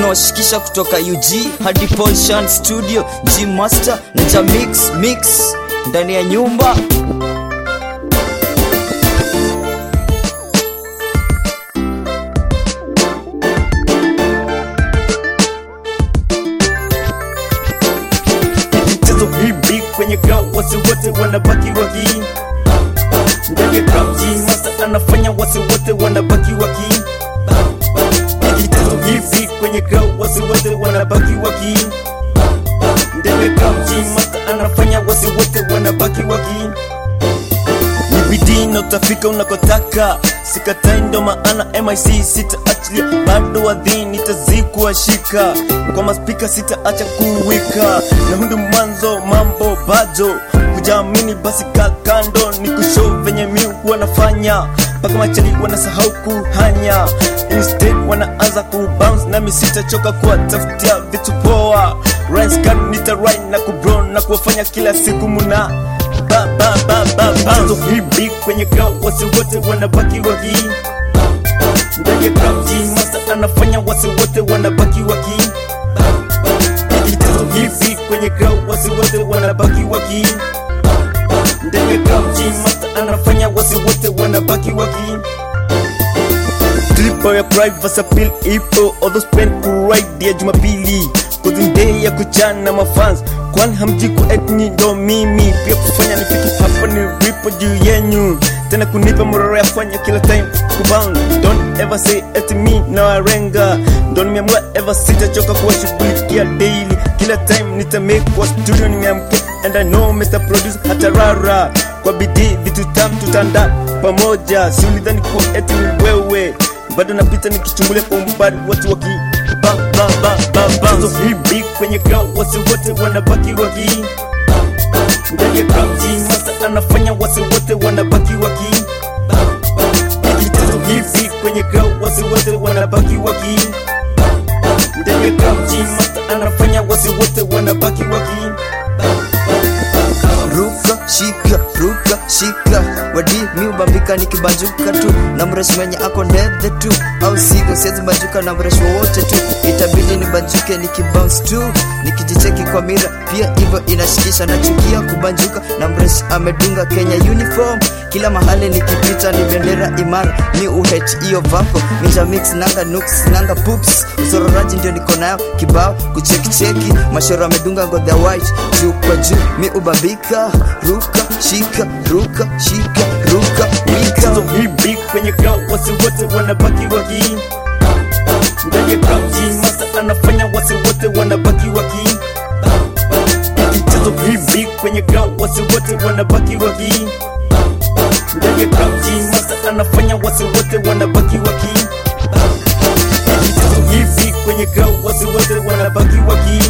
tunawashikisha kutoka UG hadi Polshan Studio, G Master na Jamix Mix ndani ya nyumba. mchezo hivi kwenye ground wasi wote wanabaki waki ndani ya ground G Master anafanya wasi wote wanabaki waki mchezo hivi kwenye ground wasi wote wanabaki waki ndani ya ground G Master anafanya wasi wote wanabaki waki ni bidii na utafika unakotaka sikatai ndo maana mic sitaachilia bado wadhi nitazikuwa shika kwa maspika sitaacha kuwika na hundu mwanzo mambo bado kujaamini basi ka kando ni kushow venye mi wanafanya mpaka machali wanasahau kuhanya instead wanaanza kubounce nami sitachoka kuwatafutia vitu poa Rhymes kan nitarai na kubro na kuwafanya kila siku muna ba ba ba ba ba mchezo hivi kwenye ground wasi wote wanabaki waki ndani ya ground G Master anafanya wasi wote wanabaki waki mchezo hivi kwenye ground wasi wote wanabaki waki ndani ya ground G Master anafanya wasi wote wanabaki waki Tripo ya privacy appeal ipo although spend kuride ya Jumapili Cause day ya kuchana mafans kwani hamji kuetni ndo mimi pia kufanya nifiki hapa ni ripo juu yenyu tena kunipa mororo ya fanya kila time kubound don't ever say at me na warenga ndo nimeamua ever sitachoka kuwashughulikia daily kila time nita make kwa studio nimeamke and I know Mr. Producer hata rara kwa bidii vitu tam tutanda pamoja si ulidhani kuwa eti ni wewe bado napita nikichungulia kwa umbali watu waki ba ba ba ba ba so hivi kwenye ground wasi wote wanabaki waki ndani ya ground G Master anafanya wasi wote wanabaki waki Mchezo hivi kwenye ground wasi wote wanabaki waki ndani ya ground G Master anafanya wasi wote wanabaki waki ruka shika ruka shika wadi mi ubambika nikibanjuka tu na mreshi mwenye ako ndethe tu au sivyo siwezi banjuka na mreshi wowote tu itabidi nibanjuke nikibounce tu nikijicheki kwa mira pia hivyo inashikisha nachukia kubanjuka na mreshi amedunga kenya uniform kila mahali nikipita ni bendera imara mi uhet hiyo vako minja mix nanga nuks nanga pups usororaji ndio niko nayo kibao kuchekicheki mashoro amedunga ngo the white juu kwa juu mi ubambika ruka shika ruka shika ruka mchezo wika hivi kwenye ground wasi wote wanabaki waki ndani ya ground G Master anafanya wasi wote wanabaki waki mchezo hivi kwenye ground wasi wote wanabaki waki ndani ya ground G Master anafanya wasi wote wanabaki waki mchezo hivi kwenye ground wasi wote wanabaki waki